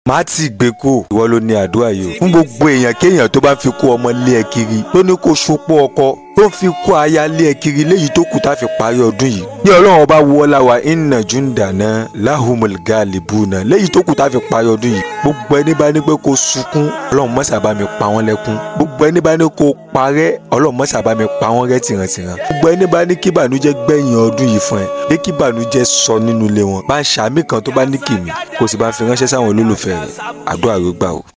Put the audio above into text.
má ti gbé kó ìwọ ló ní àdúrà yìí o fún gbogbo èèyàn kéèyàn tó bá fi kó ọmọ lé ẹ kiri tó ní kó sopọ̀ ọkọ tó ń fi kó aya lé ẹ kiri léyìí tó kù tá a fi parí ọdún yìí ní ọlọ́run ọba wọlá wa inna jundana lahumul galibuna léyìí tó kù tá a fi parí ọdún yìí gbogbo ẹni bá ní pé kó sunkún ọlọ́run mọ́sà bá mi pa wọ́n lẹ́kún gbogbo ẹni bá ní kó parẹ́ ọlọ́run mọ́sà bá mi pa wọ́n rẹ́ tìrantìran gbogbo ẹni bá ní kí ìbànújẹ́ gbẹ̀yìn ọdún yìí fún ẹ pé kí ìbànújẹ́ sọ nínú ilé wọn bá ń ṣàmì kan tó bá ní kìmí kó sì bá ń fi ránṣẹ́ sáwọn olólùfẹ́ rẹ̀ àdúrà ló gbà o.